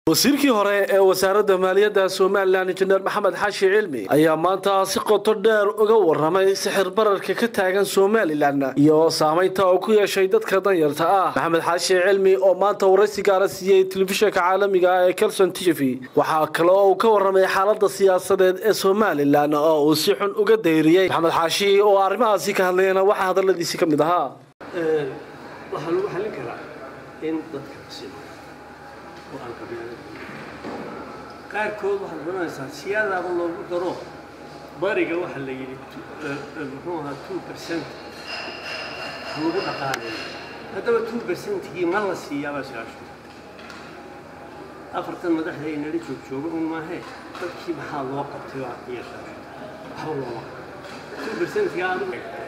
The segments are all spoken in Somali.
wasiirkii hore ee wasaaradda maaliyadda somalilan injineer maxamed xaashi cilmi ayaa maanta si qoto dheer uga waramay sixir bararka ka taagan somalilan iyo saamaynta uu ku yeeshay dadka danyarta ah maxamed xaashi cilmi oo maanta waraysi gaara siiyey telefishinka caalamiga ah ee kelson t v waxaa kale oo uu ka waramay xaalada siyaasadeed ee somalilan oo uu si xun uga dayriyey maxamed xaashi oo arrimahaasi ka hadlayana waxaa hadaladiisi ka mid ahaa waxaa lagu xallin karaa in dadka la simo oo aan qabiilada qaarkood waxaad oranaysaa siyaadaaba loogu daro bariga waxaa la yidhi muxuu ahaa two percent lagu dhaqaaleeyo haddaba two percentigii ma la siiyaabaa su-aashu afartan madaxda ay nala joog jooga un maahee dadkii maxaa loo qabtay waa yeeshaa waxba looma two percentga aad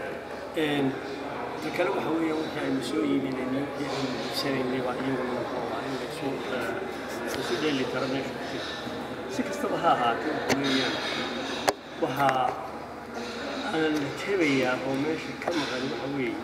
ta kale waxa weeya wixii aynu soo iibinaynay wixii aynu iibsanaynay baa iyaguna muxuu ahaa in laysu isu dheeli taro meesha ku jira si kastaba ha ahaatee waxa weeyaan waxaa aan la tebayaa oo meesha ka maqan waxa weeye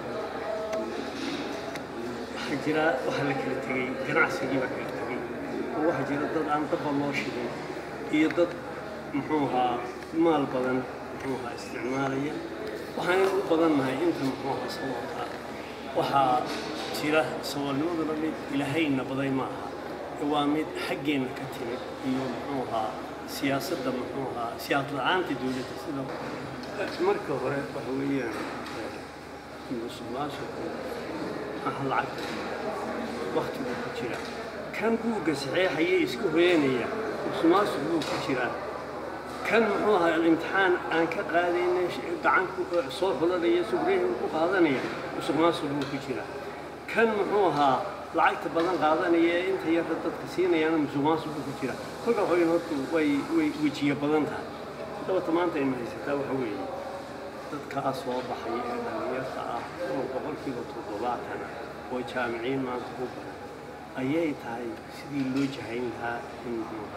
waxaa jira waxaa la kala tegey ganacsigii baa kala tegey oo waxaa jira dad aan dabba loo shigin iyo dad muxuu ahaa maal badan muxuu ahaa isticmaalaya waxaan u badannahay inta muxuu ahaa sababta waxaa jira saboolnimaduna mid ilaahayna baday ma aha waa mid xaggeenna ka timid iyo muxuu ahaa siyaasadda muxuu ahaa siyaasad la-aanta dowladda sida marka hore waxa weeyaan musuqmaasuqu aha lacagta waktigu ku jira kan buugga saxeexaya iska hoyanaya musuqmaasuq buu ku jiraa kan muxuu ahaa alimtixaan aan ka qaadayna gacanku soo xulanaya subreyhi ku qaadanaya musuqmaasuq buu ku jiraa kan muxuu ahaa lacagta badan qaadanaya ee inta yarra dadka siinayaana musuqmaasuq buu ku jira kolka waxaweyn horta way way wejiye badan tahay dabata maanta aynu haysataa waxa weeye dadkaa soo baxaya ee dhallinyarta ah oo boqolkiiba toddobaatan ah oo jaamiciin maanta u badan ayay tahay sidii loo jahayn lahaa in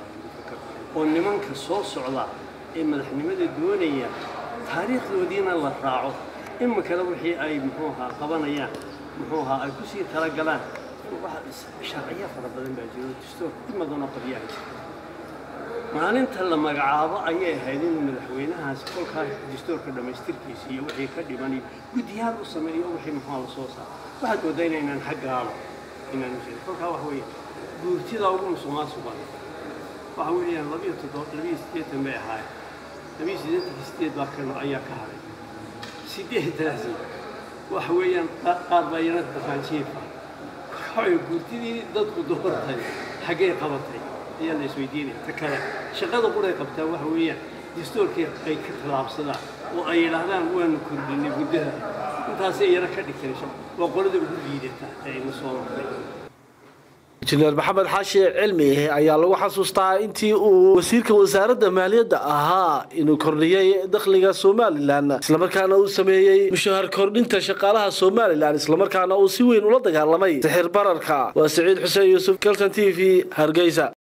oo nimanka soo socda ee madaxnimada doonaya taariikhdoodiina la raaco imikana wixii ay muxuu ahaa qabanayaan muxuu ahaa ay kusii talagalaan sharciyo fara badan baa jiro dastoor imadana qabyaha jirta maalinta la magacaabo ayay ahayd inuu madaxweynahaasi kolkaa dastoorka dhammaystirkiisa iyo wixii ka dhiman iyo guddiyaal u sameeyo wixii muxuu la soo saaro waxaad moodaa inaynaan xaggaaba inaan u jirin kolkaa waxa weeye guurtida ugu musuqmaasuq badan waxa weeyaan labiyo toddoba labiyo siddeetan bay ahaayeen labiyo siddeetankii siddeed baa kan ayaa ka haray siddeedaasi waxa weeyaan qaar baa yana daqaanjiifa waxaway guurtidii dadku doortay xaggay qabatay ayaa la isweydiinaya ta kale shaqada quray qabtaa waxa weeyaan dastoorkii ay ka tallaabsadaan oo ay yidhaahdaan waanu kordhinay guddada intaasay yaro ka dhigteen waa qolada ugu liidata ee ina soo martay injineer maxamed xaashi cilmi ayaa lagu xasuustaa intii uu wasiirka wasaaradda maaliyadda ahaa inuu kordhiyey dakhliga somalilan islamarkaana uu sameeyey mushahar kordhinta shaqaalaha somalilan islamarkaana uu si weyn ula dagaalamay sixir bararka waa siciid xuseen yuusuf kelton t v hargeysa